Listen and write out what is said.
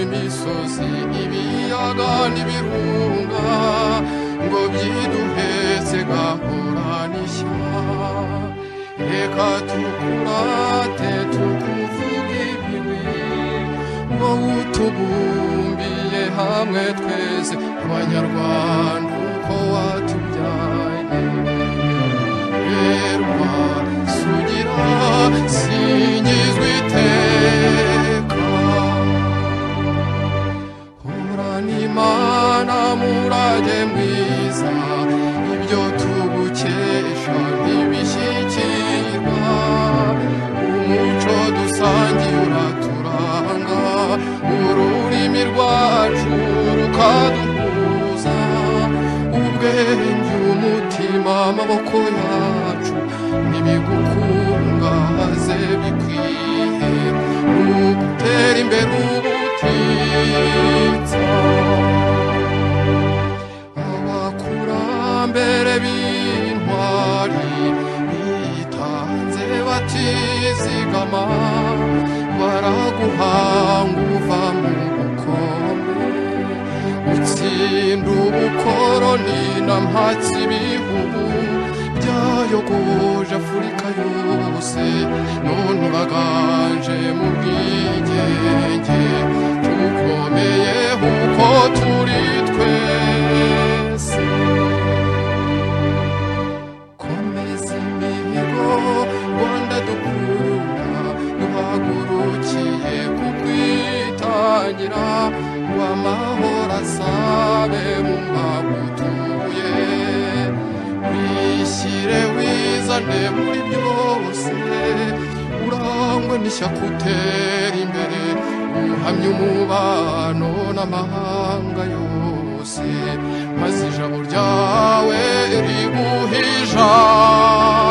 imisozi ibiyaga n'ibirunga ngo byiduhetse gahura n'ishya reka tukurate tukuvuge ibibi ngo utubumbiye hamwe twese abanyarwanda uko watubyaye berwa sugira singizwe iteka humurana imana murage mwiza ibyo tugukesha ntibishyikirwa umuco dusangiye uraturanga ururimi rwacu rukaduhuza ubwenge umutima amaboko yacu nibigukungahaze bikwiye nugutera imbere ubutitsa abakurambere b'intwari bitanze batizigama baraguhanga uva mu bukombe utsinda ubukoroni na mpatsi ibihugu byayogoje afurika yose none uraganje mu bwigenge tukomeye uko turi twese komeza imihigo rwanda dukunda duhagurukiye kubwitangira rw'amahoro asabe mu mwagutuye wishyire wizane muri byose urangwe n'ishyaka utera imbere uhamye umubano n'amahanga yose maze ijabo ryawe riguhe ijambo